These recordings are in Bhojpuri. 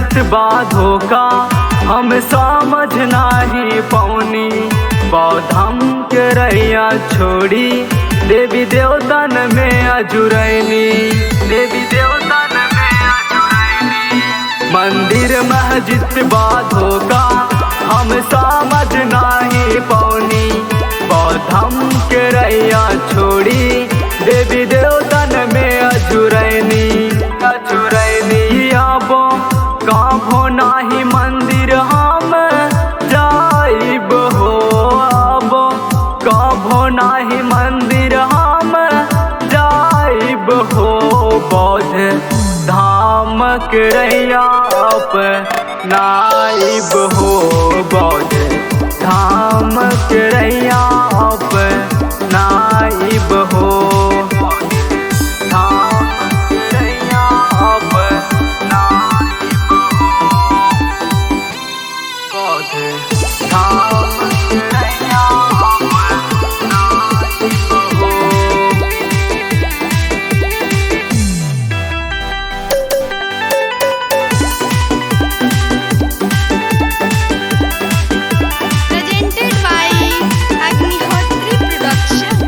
महजिद बाधो का हम समझ नाही पौनी बौद्धम के रैया छोड़ी देवी देवतन में अजुरैनी देवी देवतन में अजुरैनी मंदिर महजिद बाधो का हम समझ नाही पौनी बौद्धम के रैया छोड़ी देवी देवतन में अजुरैनी अजुरैनी आबो काभो नाही मंदिर हम जाइब हो आबो काभो नाही मंदिर हम जाइब हो बौद्ध धाम के रैया नाइब हो बौद्ध धाम के रैया नाइब हो धाम के रैया नाइब हो बौद्ध धाम के रैया नाइब हो presented by Agnihotri Production.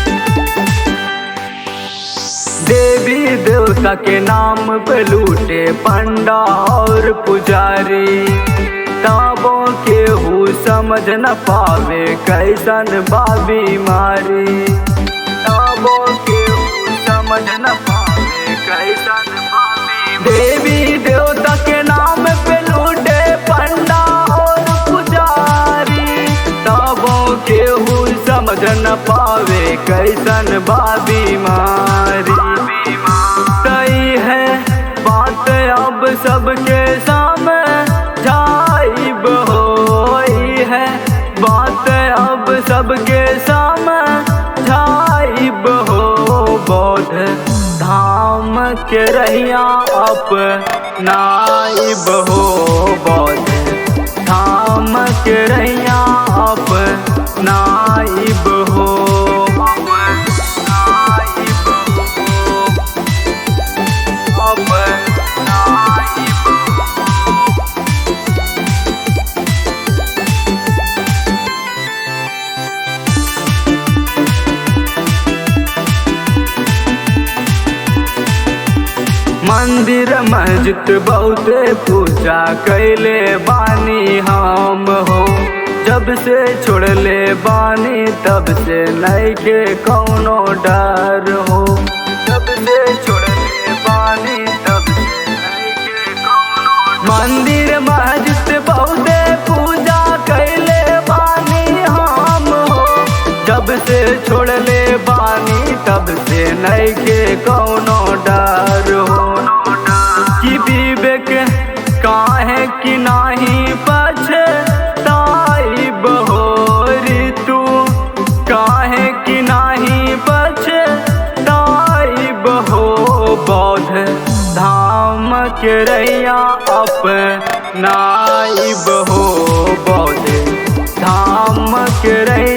देवी देवता के नाम पे लूटे पंडा और पुजारी ताबों के हु समझ न पावे कैसन बाबी मारी ताबों के हु समझ न पावे कैसन बाबी देवी देवता के नाम पे लूटे पंडा और पुजारी ताबों के हु समझ न पावे कैसन बाबी मारी सही है बात अब सबके सामने जाइब होई है बात अब सबके सामने जाइब हो बौद्ध धाम के रहिया अप नाइब हो बौद्ध धाम के रहिया अप नाइब हो नाइब हो अप नाइब मंदिर मस्जिद बहुते पूजा कैले बानी हम हो जब से छोड़ले बानी तब से नहीं के कौनो डर हो जब से छोड़ले बानी तब से नहीं के कौनो मंदिर मस्जिद बहुते पूजा कैले बानी हम हो जब से छोड़ले बानी तब से नहीं के कौनो डर हो कि विवेक काहे कि नाही पछताइब हो ऋतु काहे कि नाही पछताइब हो बौद्ध धाम के रैया अपनाइब हो बौद्ध धाम के रैया